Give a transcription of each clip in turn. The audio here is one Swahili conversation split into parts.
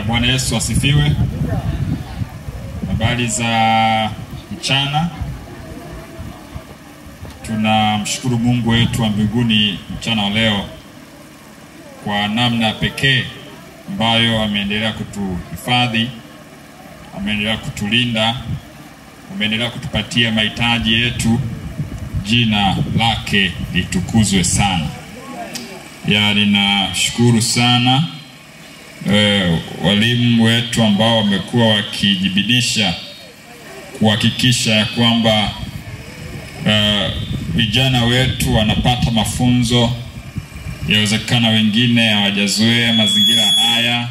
Bwana Yesu asifiwe. Habari za mchana. Tunamshukuru Mungu wetu wa mbinguni mchana wa leo kwa namna pekee ambayo ameendelea kutuhifadhi, ameendelea kutulinda, ameendelea kutupatia mahitaji yetu. Jina lake litukuzwe sana. Ya, ninashukuru sana e, walimu wetu ambao wamekuwa wakijibidisha kuhakikisha ya kwamba vijana uh, wetu wanapata mafunzo. Yawezekana wengine hawajazoea mazingira haya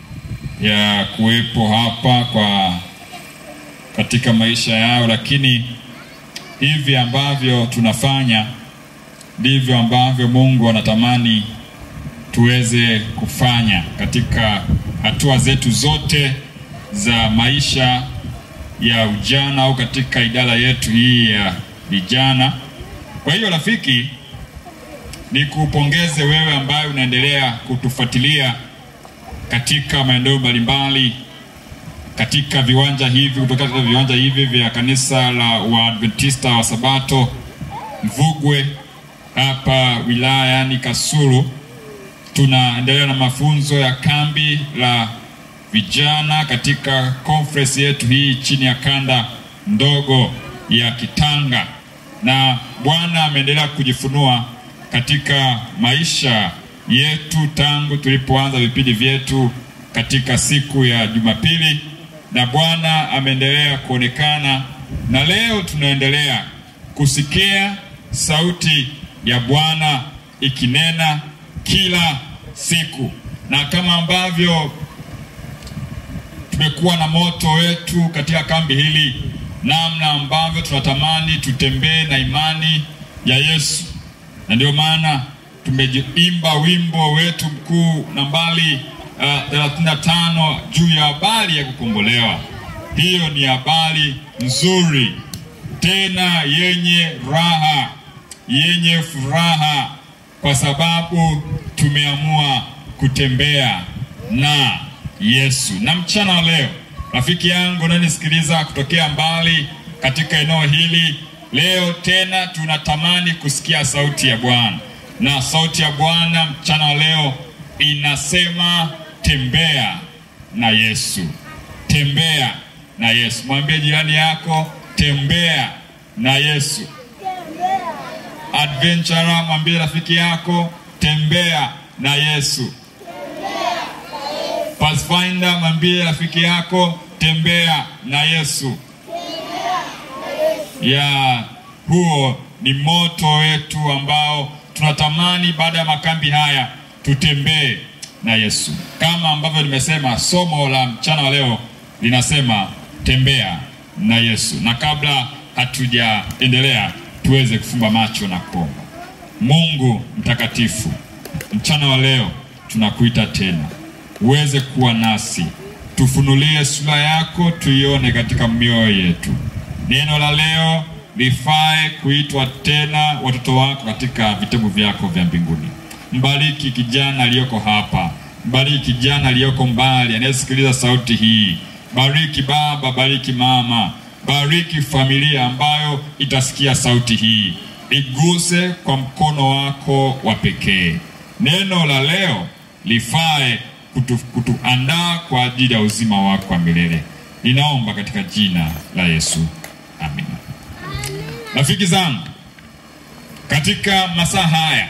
ya kuwepo hapa kwa katika maisha yao, lakini hivi ambavyo tunafanya ndivyo ambavyo Mungu anatamani tuweze kufanya katika hatua zetu zote za maisha ya ujana au katika idara yetu hii ya vijana. Kwa hiyo rafiki, ni kupongeze wewe ambaye unaendelea kutufuatilia katika maeneo mbalimbali katika viwanja hivi kutoka katika viwanja hivi vya kanisa la Waadventista wa Sabato Mvugwe hapa wilayani Kasulu. Tunaendelea na mafunzo ya kambi la vijana katika conference yetu hii chini ya kanda ndogo ya Kitanga, na Bwana ameendelea kujifunua katika maisha yetu tangu tulipoanza vipindi vyetu katika siku ya Jumapili, na Bwana ameendelea kuonekana, na leo tunaendelea kusikia sauti ya Bwana ikinena kila siku, na kama ambavyo tumekuwa na moto wetu katika kambi hili, namna ambavyo tunatamani tutembee na imani ya Yesu, na ndio maana tumeimba wimbo wetu mkuu nambari uh, 35 juu ya habari ya kukombolewa. Hiyo ni habari nzuri tena yenye raha, yenye furaha, kwa sababu tumeamua kutembea na Yesu. Na mchana wa leo, rafiki yangu unanisikiliza kutokea mbali katika eneo hili, leo tena tunatamani kusikia sauti ya Bwana, na sauti ya Bwana mchana wa leo inasema tembea na Yesu, tembea na Yesu. Mwambie jirani yako tembea na Yesu. Adventurer, mwambie rafiki yako tembea na Yesu. Pathfinder, mwambie rafiki yako tembea na Yesu. Ya huo ni moto wetu ambao tunatamani baada ya makambi haya tutembee na Yesu, kama ambavyo nimesema, somo la mchana wa leo linasema tembea na Yesu. Na kabla hatujaendelea, tuweze kufumba macho na kuomba. Mungu mtakatifu, mchana wa leo tunakuita tena uweze kuwa nasi, tufunulie sura yako, tuione katika mioyo yetu. Neno la leo lifae kuitwa tena watoto wako katika vitabu vyako vya mbinguni. Mbariki kijana aliyoko hapa, mbariki kijana aliyoko mbali anayesikiliza sauti hii. Bariki baba, bariki mama, bariki familia ambayo itasikia sauti hii, iguse kwa mkono wako wa pekee. Neno la leo lifae kutu, kutuandaa kwa ajili ya uzima wako wa milele. Ninaomba katika jina la Yesu, amina. Rafiki zangu, katika masaa haya,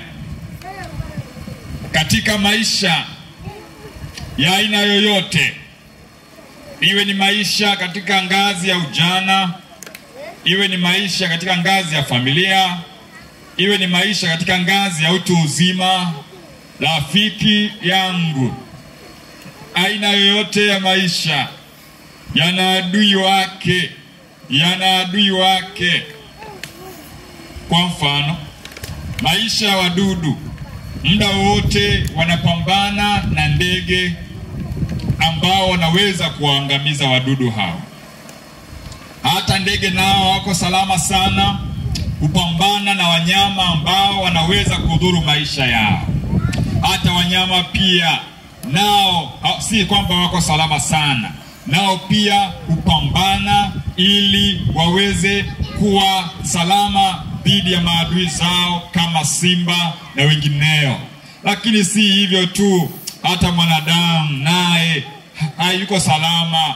katika maisha ya aina yoyote, iwe ni maisha katika ngazi ya ujana, iwe ni maisha katika ngazi ya familia, iwe ni maisha katika ngazi ya utu uzima, rafiki yangu, aina yoyote ya maisha yana adui wake, yana adui wake. Kwa mfano, maisha ya wadudu, muda wote wanapambana na ndege ambao wanaweza kuwaangamiza wadudu hao. Hata ndege nao wako salama sana kupambana na wanyama ambao wanaweza kudhuru maisha yao. Hata wanyama pia nao ha- si kwamba wako salama sana, nao pia hupambana ili waweze kuwa salama dhidi ya maadui zao kama simba na wengineo. Lakini si hivyo tu, hata mwanadamu naye ha- hayuko salama.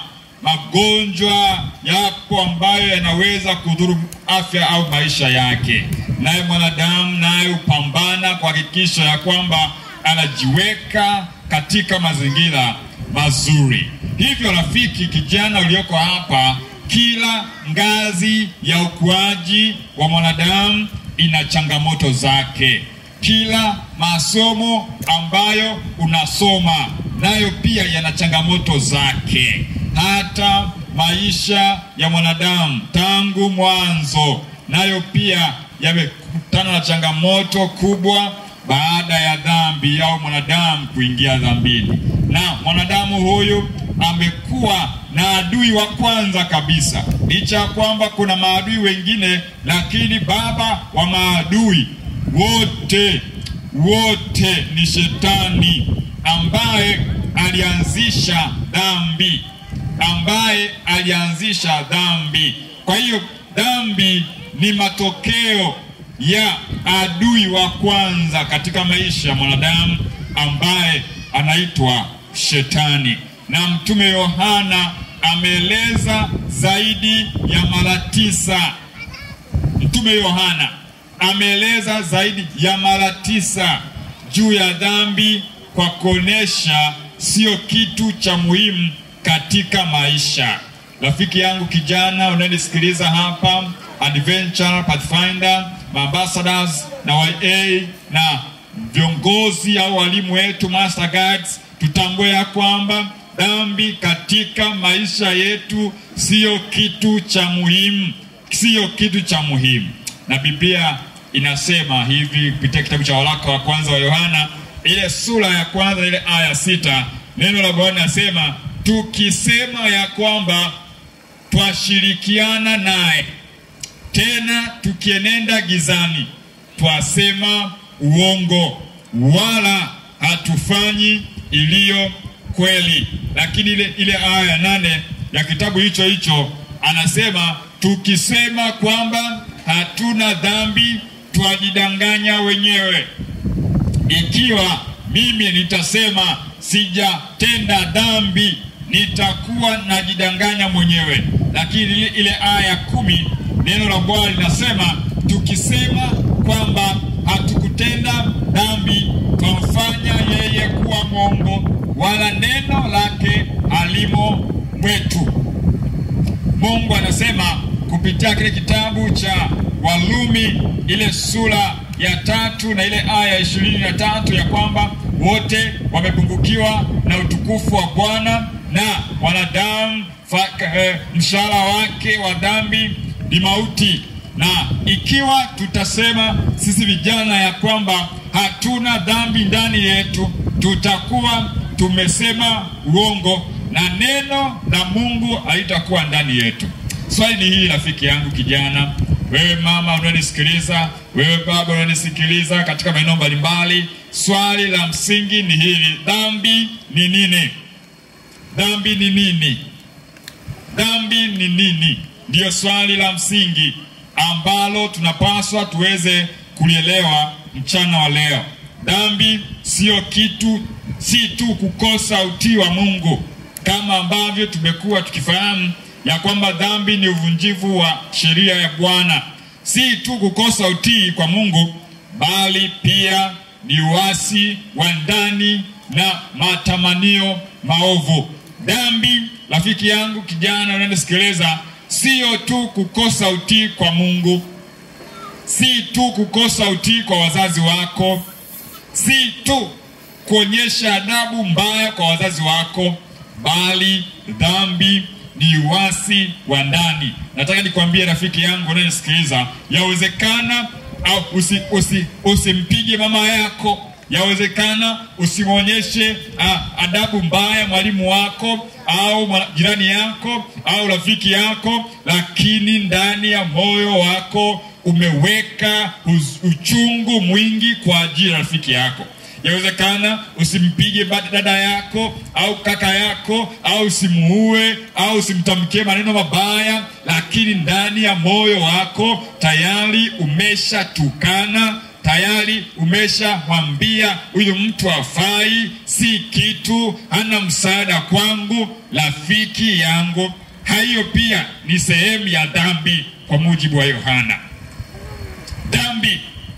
Magonjwa yapo ambayo yanaweza kudhuru afya au maisha yake, naye mwanadamu naye hupambana kuhakikisha ya kwamba anajiweka katika mazingira mazuri. Hivyo rafiki, kijana ulioko hapa, kila ngazi ya ukuaji wa mwanadamu ina changamoto zake. Kila masomo ambayo unasoma nayo pia yana changamoto zake. Hata maisha ya mwanadamu tangu mwanzo nayo pia yamekutana na changamoto kubwa baada ya dhambi au mwanadamu kuingia dhambini, na mwanadamu huyu amekuwa na adui wa kwanza kabisa. Licha ya kwamba kuna maadui wengine, lakini baba wa maadui wote wote ni Shetani ambaye alianzisha dhambi, ambaye alianzisha dhambi. Kwa hiyo dhambi ni matokeo ya adui wa kwanza katika maisha ya mwanadamu ambaye anaitwa Shetani, na Mtume Yohana ameeleza zaidi ya mara tisa. Mtume Yohana ameeleza zaidi ya mara tisa juu ya dhambi kwa kuonesha sio kitu cha muhimu katika maisha. Rafiki yangu kijana unayenisikiliza hapa, Adventure Pathfinder, Ambassadors na YA na viongozi au walimu wetu Master Guides, tutambue ya kwamba dhambi katika maisha yetu siyo kitu cha muhimu, siyo kitu cha muhimu. Na Biblia inasema hivi kupitia kitabu cha waraka wa kwanza wa Yohana ile sura ya kwanza ile aya sita, neno la Bwana linasema tukisema ya kwamba twashirikiana naye tena tukienenda gizani twasema uongo, wala hatufanyi iliyo kweli. Lakini ile, ile aya ya nane ya kitabu hicho hicho anasema tukisema kwamba hatuna dhambi twajidanganya wenyewe. Ikiwa mimi nitasema sijatenda dhambi, nitakuwa najidanganya mwenyewe. Lakini ile, ile aya ya kumi neno la Bwana linasema tukisema kwamba hatukutenda dhambi, twamfanya yeye kuwa mwongo, wala neno lake halimo mwetu. Mungu anasema kupitia kile kitabu cha Walumi ile sura ya tatu na ile aya ya ishirini na tatu ya kwamba wote wamepungukiwa na utukufu wa Bwana na wanadamu eh, mshahara wake wa dhambi ni mauti. Na ikiwa tutasema sisi vijana ya kwamba hatuna dhambi ndani yetu, tutakuwa tumesema uongo na neno la Mungu halitakuwa ndani yetu. Swali ni hili, rafiki yangu kijana, wewe mama unanisikiliza, wewe baba unanisikiliza katika maeneo mbalimbali, swali la msingi ni hili: dhambi ni nini? Dhambi ni nini? Dhambi ni nini? Ndiyo swali la msingi ambalo tunapaswa tuweze kulielewa mchana wa leo. Dhambi sio kitu, si tu kukosa utii wa Mungu, kama ambavyo tumekuwa tukifahamu ya kwamba dhambi ni uvunjivu wa sheria ya Bwana. Si tu kukosa utii kwa Mungu, bali pia ni uasi wa ndani na matamanio maovu. Dhambi, rafiki yangu kijana unanisikiliza, sio tu kukosa utii kwa Mungu, si tu kukosa utii kwa wazazi wako, si tu kuonyesha adabu mbaya kwa wazazi wako, bali dhambi ni uasi wa ndani. Nataka nikwambie rafiki yangu unayenisikiliza, yawezekana au usi, usi, usimpige mama yako, yawezekana usimwonyeshe adabu mbaya mwalimu wako au jirani yako au rafiki yako, lakini ndani ya moyo wako umeweka uchungu mwingi kwa ajili ya rafiki yako. Yawezekana usimpige ba- dada yako au kaka yako au usimuue au usimtamkie maneno mabaya, lakini ndani ya moyo wako tayari umeshatukana tayari umeshamwambia huyu mtu hafai, si kitu, hana msaada kwangu, rafiki yangu. Hayo pia ni sehemu ya dhambi kwa mujibu wa Yohana. Dhambi,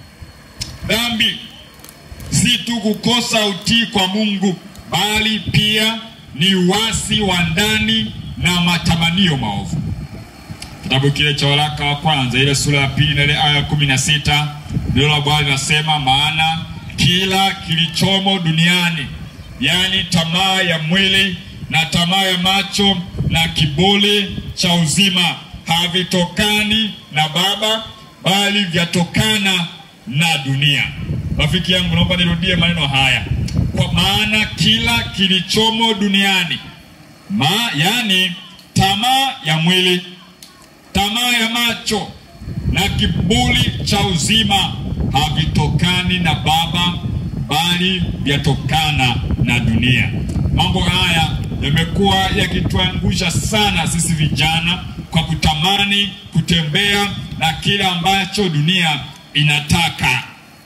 dhambi si tu kukosa utii kwa Mungu, bali pia ni uasi wa ndani na matamanio maovu. Kitabu kile cha waraka wa kwanza ile sura ya pili na ile aya ya kumi na sita neno la Bwana linasema, maana kila kilichomo duniani, yaani tamaa ya mwili na tamaa ya macho na kiburi cha uzima, havitokani na Baba, bali vyatokana na dunia. Rafiki yangu, naomba nirudie maneno haya, kwa maana kila kilichomo duniani ma, yaani tamaa ya mwili tamaa ya macho na kiburi cha uzima havitokani na Baba, bali vyatokana na dunia. Mambo haya yamekuwa yakituangusha sana sisi vijana kwa kutamani kutembea na kile ambacho dunia inataka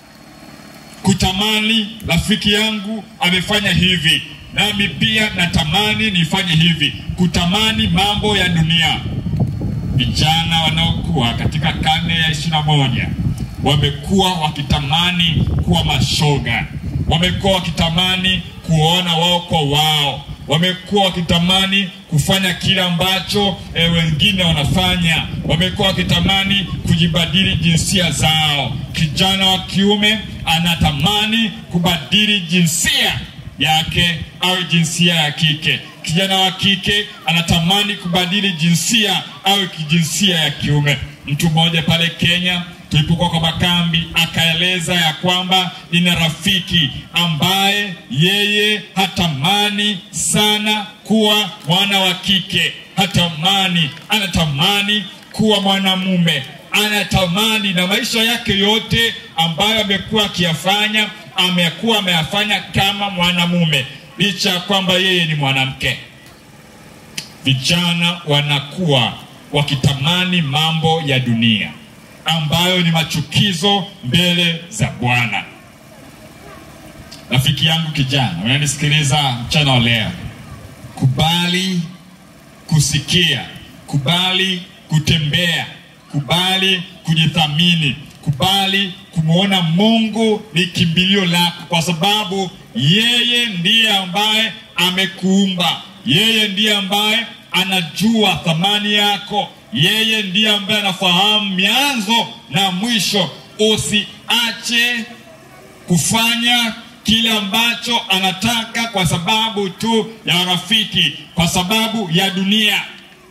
kutamani rafiki yangu amefanya hivi, nami pia natamani nifanye hivi, kutamani mambo ya dunia. Vijana wanaokuwa katika karne ya ishirini na moja wamekuwa wakitamani kuwa mashoga, wamekuwa wakitamani kuona wao kwa wao, wamekuwa wakitamani kufanya kile ambacho e, wengine wanafanya, wamekuwa wakitamani kujibadili jinsia zao. Kijana wa kiume anatamani kubadili jinsia yake au jinsia ya kike. Kijana wa kike anatamani kubadili jinsia au kijinsia ya kiume. Mtu mmoja pale Kenya tulipokuwa kwa makambi akaeleza ya kwamba nina rafiki ambaye yeye hatamani sana kuwa mwana wa kike, hatamani, anatamani kuwa mwanamume, anatamani na maisha yake yote ambayo amekuwa akiyafanya amekuwa ameyafanya kama mwanamume, licha ya kwamba yeye ni mwanamke. Vijana wanakuwa wakitamani mambo ya dunia ambayo ni machukizo mbele za Bwana. Rafiki yangu kijana, unanisikiliza mchana wa leo, kubali kusikia, kubali kutembea, kubali kujithamini, kubali kumwona Mungu ni kimbilio lako, kwa sababu yeye ndiye ambaye amekuumba, yeye ndiye ambaye anajua thamani yako, yeye ndiye ambaye anafahamu mianzo na mwisho. Usiache kufanya kile ambacho anataka kwa sababu tu ya rafiki, kwa sababu ya dunia.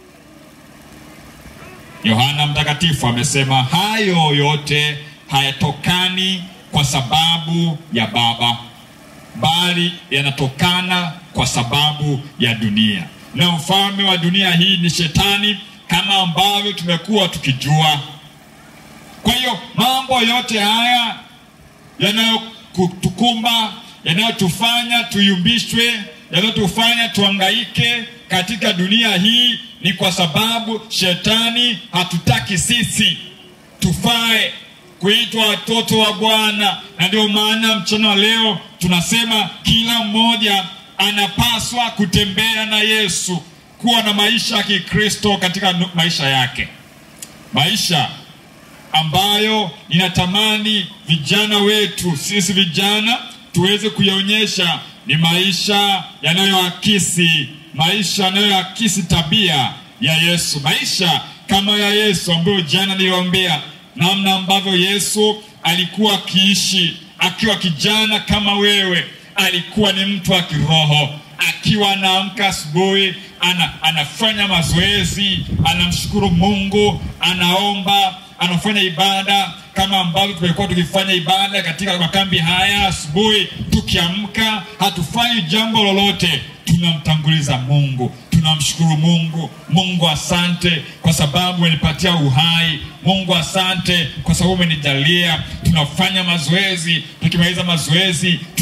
Yohana Mtakatifu amesema hayo yote hayatokani kwa sababu ya Baba, bali yanatokana kwa sababu ya dunia, na mfalme wa dunia hii ni Shetani, kama ambavyo tumekuwa tukijua. Kwa hiyo mambo yote haya yanayotukumba, yanayotufanya tuyumbishwe, yanayotufanya tuangaike katika dunia hii ni kwa sababu shetani hatutaki sisi tufae kuitwa watoto wa Bwana, na ndio maana mchana wa leo tunasema kila mmoja anapaswa kutembea na Yesu, kuwa na maisha ya Kikristo katika maisha yake, maisha ambayo ninatamani vijana wetu sisi vijana tuweze kuyaonyesha ni maisha yanayoakisi maisha yanayoakisi tabia ya Yesu, maisha kama ya Yesu ambayo jana niliwaambia namna ambavyo Yesu alikuwa akiishi akiwa kijana kama wewe. Alikuwa ni mtu wa kiroho, akiwa anaamka asubuhi ana, anafanya mazoezi, anamshukuru Mungu, anaomba, anafanya ibada kama ambavyo tumekuwa tukifanya ibada katika makambi haya. Asubuhi tukiamka, hatufanyi jambo lolote, tunamtanguliza Mungu, tunamshukuru Mungu. Mungu asante kwa sababu umenipatia uhai. Mungu asante kwa sababu umenijalia. Tunafanya mazoezi, tukimaliza mazoezi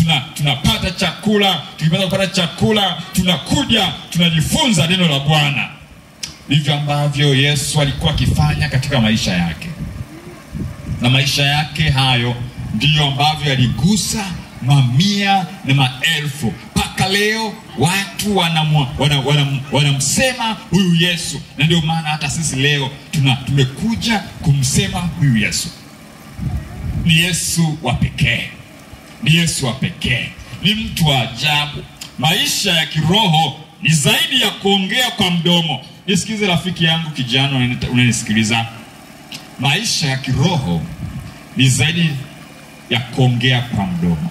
tuna tunapata chakula, tukipata kupata chakula tunakuja tunajifunza neno la Bwana. Ndivyo ambavyo Yesu alikuwa akifanya katika maisha yake, na maisha yake hayo ndiyo ambavyo yaligusa mamia na maelfu mpaka leo watu wanamsema wana, wana, wana huyu Yesu, na ndio maana hata sisi leo tuna tumekuja kumsema huyu Yesu. Ni Yesu wa pekee, ni Yesu wa pekee, ni mtu wa ajabu. Maisha ya kiroho ni zaidi ya kuongea kwa mdomo. Nisikize rafiki yangu kijana unanisikiliza, maisha ya kiroho ni zaidi ya kuongea kwa mdomo.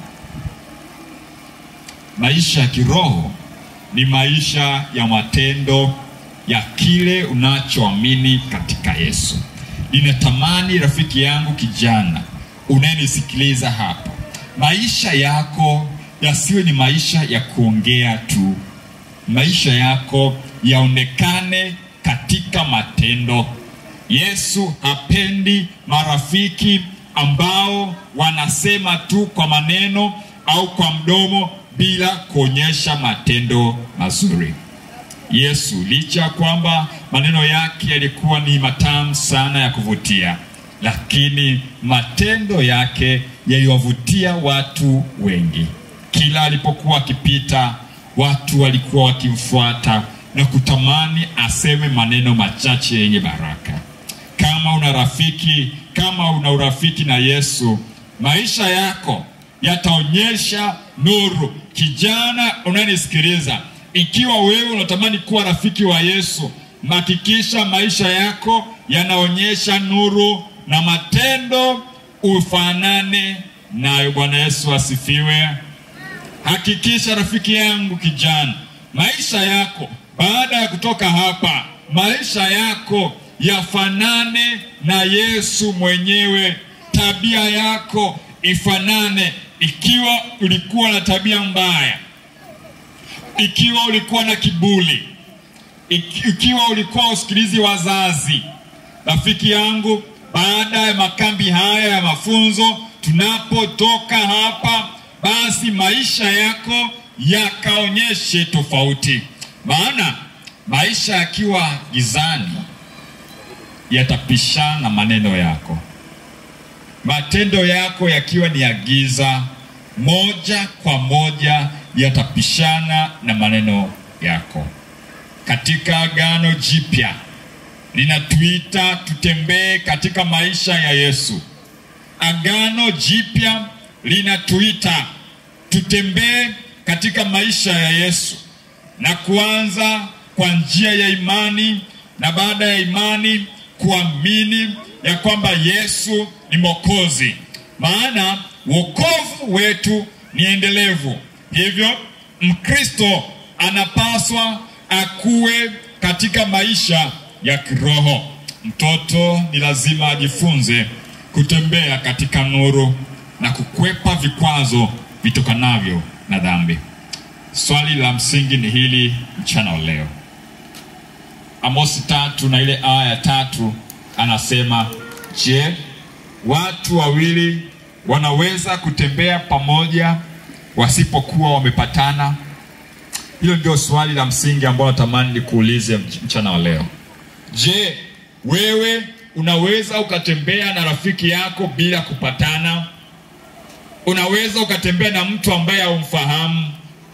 Maisha ya kiroho ni maisha ya matendo ya kile unachoamini katika Yesu. Ninatamani rafiki yangu kijana unayenisikiliza hapa, maisha yako yasiwe ni maisha ya kuongea tu, maisha yako yaonekane katika matendo. Yesu hapendi marafiki ambao wanasema tu kwa maneno au kwa mdomo bila kuonyesha matendo mazuri. Yesu licha ya kwamba maneno yake yalikuwa ni matamu sana ya kuvutia, lakini matendo yake yaliwavutia watu wengi. Kila alipokuwa akipita, watu walikuwa wakimfuata na kutamani aseme maneno machache yenye baraka. Kama una rafiki, kama una urafiki na Yesu, maisha yako yataonyesha nuru. Kijana unanisikiliza, ikiwa wewe unatamani kuwa rafiki wa Yesu, hakikisha maisha yako yanaonyesha nuru na matendo ufanane nayo. Bwana Yesu asifiwe. Hakikisha rafiki yangu kijana, maisha yako baada ya kutoka hapa, maisha yako yafanane na Yesu mwenyewe. Tabia yako ifanane. Ikiwa ulikuwa na tabia mbaya, ikiwa ulikuwa na kiburi, ikiwa ulikuwa usikilizi wazazi, rafiki yangu, baada ya makambi haya ya mafunzo, tunapotoka hapa, basi maisha yako yakaonyeshe tofauti, maana maisha yakiwa gizani yatapishana na maneno yako. Matendo yako yakiwa ni ya giza, moja kwa moja yatapishana na maneno yako. Katika Agano Jipya linatuita tutembee katika maisha ya Yesu. Agano Jipya linatuita tutembee katika maisha ya Yesu na kuanza kwa njia ya imani, na baada ya imani kuamini ya kwamba Yesu ni Mwokozi, maana wokovu wetu ni endelevu. Hivyo Mkristo anapaswa akuwe katika maisha ya kiroho. Mtoto ni lazima ajifunze kutembea katika nuru na kukwepa vikwazo vitokanavyo na dhambi. Swali la msingi ni hili mchana wa leo. Amosi tatu na ile aya ya tatu anasema, je, watu wawili wanaweza kutembea pamoja wasipokuwa wamepatana? Hilo ndio swali la msingi ambalo natamani nikuulize mchana wa leo. Je, wewe unaweza ukatembea na rafiki yako bila kupatana? Unaweza ukatembea na mtu ambaye haumfahamu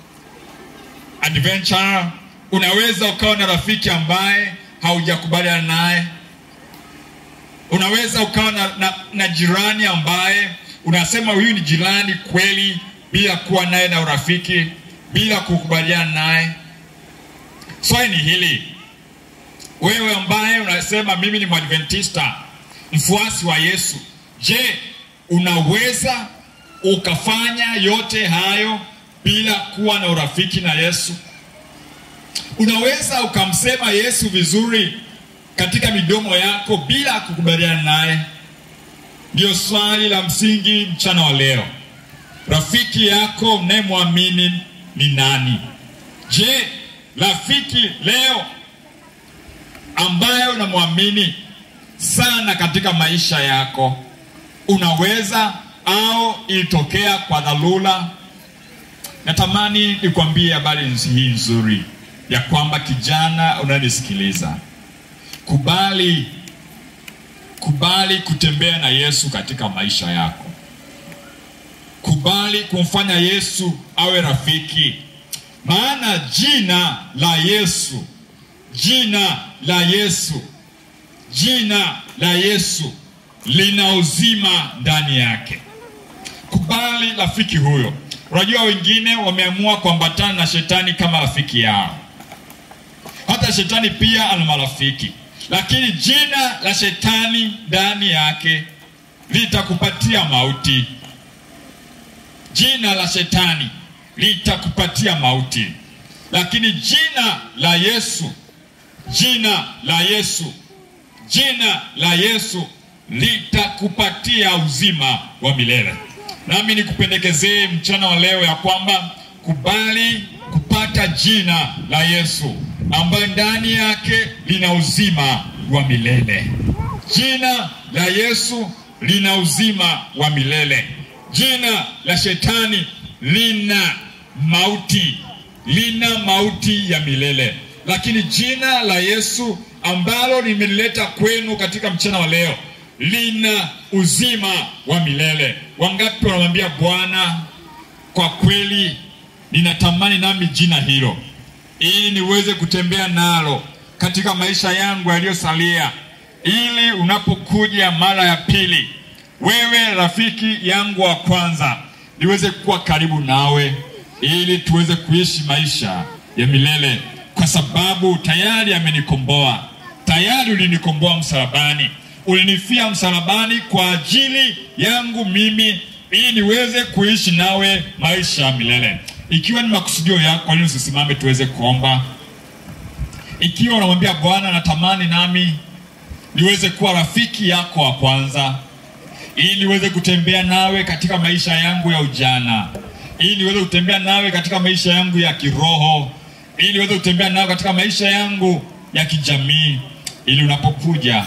adventure. Unaweza ukawa na rafiki ambaye haujakubaliana naye. Unaweza ukawa na, na, na jirani ambaye unasema huyu ni jirani kweli, bila kuwa naye na urafiki, bila kukubaliana naye. Swali ni hili, wewe ambaye unasema mimi ni Mwadventista, mfuasi wa Yesu, je, unaweza ukafanya yote hayo bila kuwa na urafiki na Yesu? Unaweza ukamsema Yesu vizuri katika midomo yako bila kukubaliana naye? Ndio swali la msingi mchana wa leo. Rafiki yako unayemwamini ni nani? Je, rafiki leo ambaye unamwamini sana katika maisha yako, unaweza au ilitokea kwa dharura natamani nikwambie habari hii nzuri ya kwamba kijana unanisikiliza, kubali kubali kutembea na Yesu katika maisha yako. Kubali kumfanya Yesu awe rafiki, maana jina la Yesu, jina la Yesu, jina la Yesu lina uzima ndani yake. Kubali rafiki huyo. Unajua, wengine wameamua kuambatana na shetani kama rafiki yao. Hata shetani pia ana marafiki, lakini jina la shetani ndani yake litakupatia mauti. Jina la shetani litakupatia mauti, lakini jina la Yesu, jina la Yesu, jina la Yesu litakupatia uzima wa milele. Nami nikupendekezee mchana wa leo ya kwamba kubali kupata jina la Yesu ambayo ndani yake lina uzima wa milele. Jina la Yesu lina uzima wa milele. Jina la shetani lina mauti, lina mauti ya milele, lakini jina la Yesu ambalo nimelileta kwenu katika mchana wa leo lina uzima wa milele. Wangapi wanamwambia Bwana, kwa kweli ninatamani nami jina hilo ili niweze kutembea nalo katika maisha yangu yaliyosalia, ili unapokuja mara ya pili, wewe rafiki yangu wa kwanza, niweze kuwa karibu nawe, ili tuweze kuishi maisha ya milele, kwa sababu tayari amenikomboa. Tayari ulinikomboa msalabani, ulinifia msalabani kwa ajili yangu mimi, ili niweze kuishi nawe maisha ya milele. Ikiwa ni makusudio yako, kwa nini usisimame tuweze kuomba? Ikiwa unamwambia Bwana, natamani nami niweze kuwa rafiki yako wa kwanza, ili niweze kutembea nawe katika maisha yangu ya ujana, ili niweze kutembea nawe katika maisha yangu ya kiroho, ili niweze kutembea nawe katika maisha yangu ya kijamii, ili unapokuja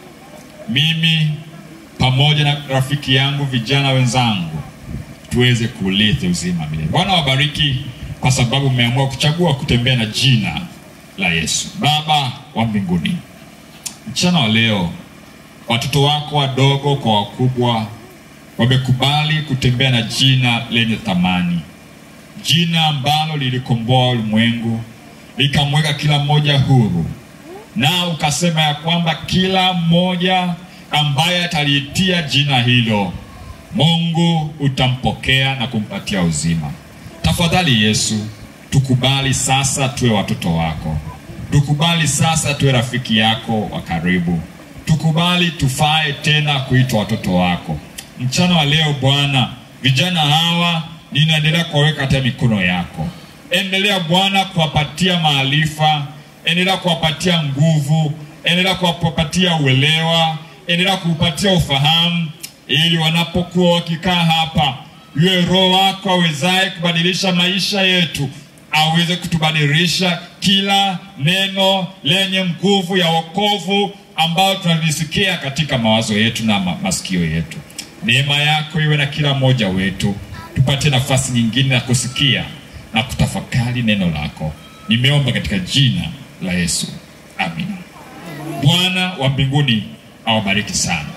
mimi pamoja na rafiki yangu, vijana wenzangu tuweze kuulithi uzima milele. Bwana wabariki kwa sababu umeamua kuchagua kutembea na jina la Yesu. Baba wa mbinguni, mchana wa leo watoto wako wadogo kwa wakubwa wamekubali kutembea na jina lenye thamani, jina ambalo lilikomboa ulimwengu likamweka kila mmoja huru, na ukasema ya kwamba kila mmoja ambaye ataliitia jina hilo Mungu utampokea na kumpatia uzima. Tafadhali Yesu, tukubali sasa tuwe watoto wako, tukubali sasa tuwe rafiki yako wa karibu, tukubali tufae tena kuitwa watoto wako. Mchana wa leo Bwana, vijana hawa ninaendelea kuwaweka katika mikono yako. Endelea Bwana kuwapatia maarifa, endelea kuwapatia nguvu, endelea kuwapatia uelewa, endelea kuupatia ufahamu ili wanapokuwa wakikaa hapa, yule Roho wako awezaye kubadilisha maisha yetu aweze kutubadilisha kila neno lenye nguvu ya wokovu ambayo tunalisikia katika mawazo yetu na ma masikio yetu. Neema yako iwe na kila mmoja wetu, tupate nafasi nyingine ya kusikia na kutafakari neno lako. Nimeomba katika jina la Yesu, amina. Bwana wa mbinguni awabariki sana.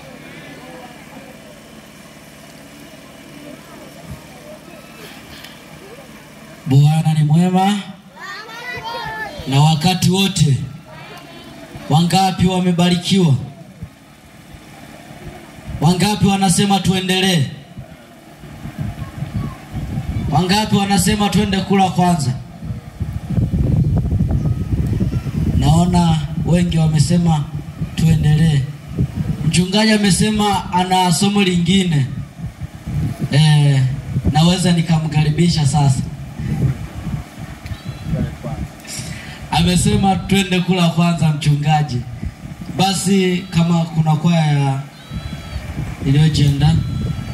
Bwana ni mwema na wakati wote. Wangapi wamebarikiwa? Wangapi wanasema tuendelee? Wangapi wanasema twende kula kwanza? Naona wengi wamesema tuendelee. Mchungaji amesema ana somo lingine eh, naweza nikamkaribisha sasa. Amesema twende kula kwanza, mchungaji. Basi kama kuna kwaya iliyojiandaa